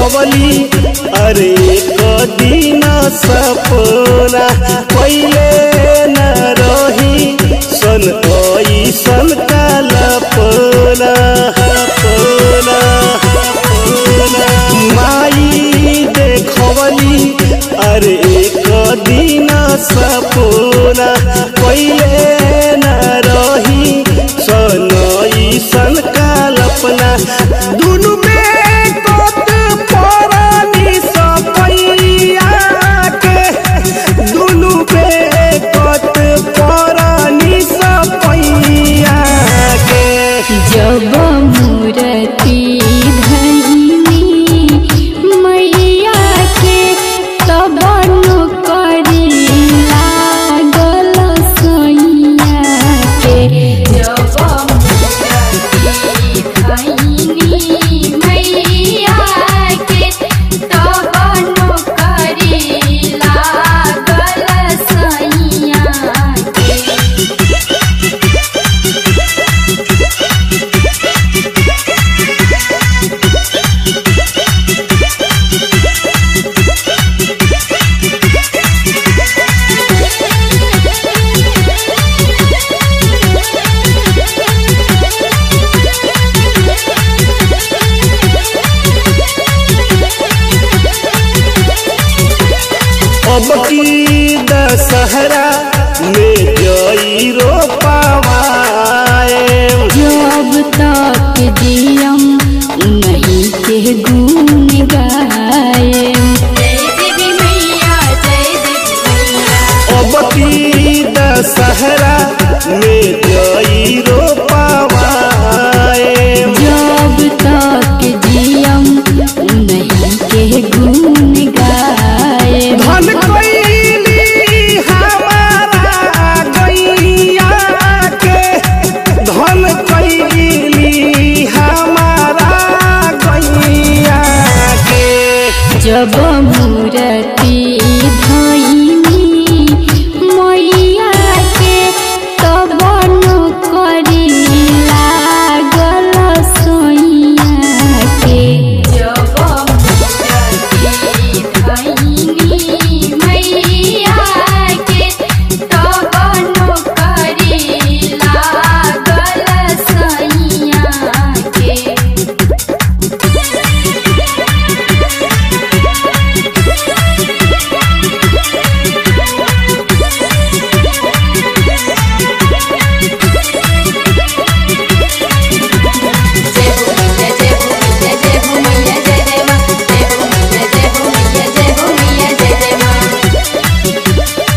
देखवली अरे कदिन सपना पहिले न रही सन ऐसन कल्पना पना माई देखवली अरे कदिन सपना पहिले न रही सन ऐसन कल्पना दुनु में कोत परानी सपैया के दुनु पे कोत परानी सपैया के जब मूर्ति धैनी मैया के तब करी लागल सैया के जब मूर्ति धैनी मैया के तब करी लागल सैया के अब की दशहरा में जई रो पावाए जब तक जियम नहीं के गुण गाए जय देवी मैया जय देवी मैया अब की दशहरा में जई रो पावाए जब तक जियम नहीं के गुण गाए धन कैली हमारा गैया के धन कैली हमारा गैया के जब मूर्ति धैनी मैया के तब करी लागल सैया के जब मूर्ति धैनी मैया के तब करी लागल सैया के जय हो मैया जय हो मैया जय हो मैया जय जय मां जय हो मैया जय हो मैया जय हो मैया जय जय मां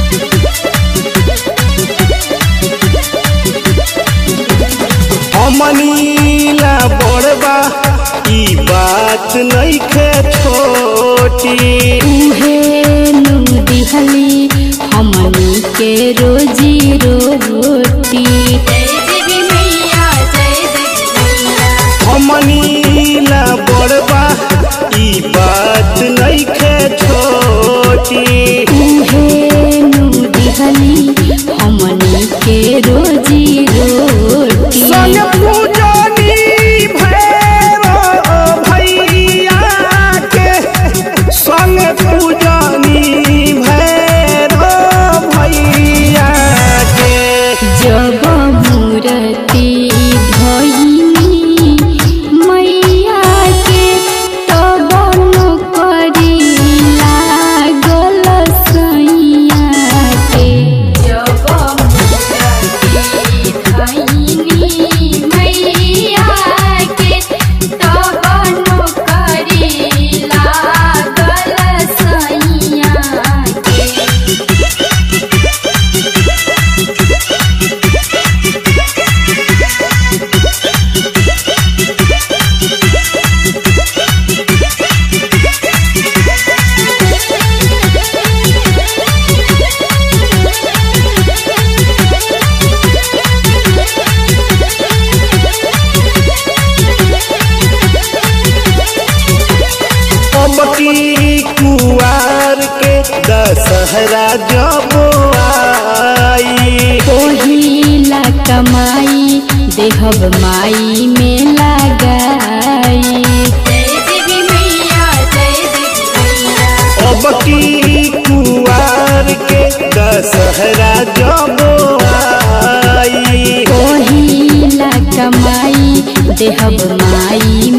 अमनीला बड़बा ई बात नइखे छोटी उहे नु दिहली हमनी के रोजी रोटी जय देवी मैया जय देवी मैया अमनीला बड़बा ई बात नइखे छोटी उहे नु दिहली हमनी के रोजी रोटी संग पूजनी भैरो भैया के संग पूजनी भैरो भैया के जब मूर्ति धैनी मैया के तब करी लागल सैया के जब मूर्ति धैनी मैया के तब करी लागल सैया के अब की कुआर के दशहरा जब आई पहिला कमाई देहब माई में लगाई जय देवी मैया जय दशहरा जब आई कोहिला कमाई देहब माई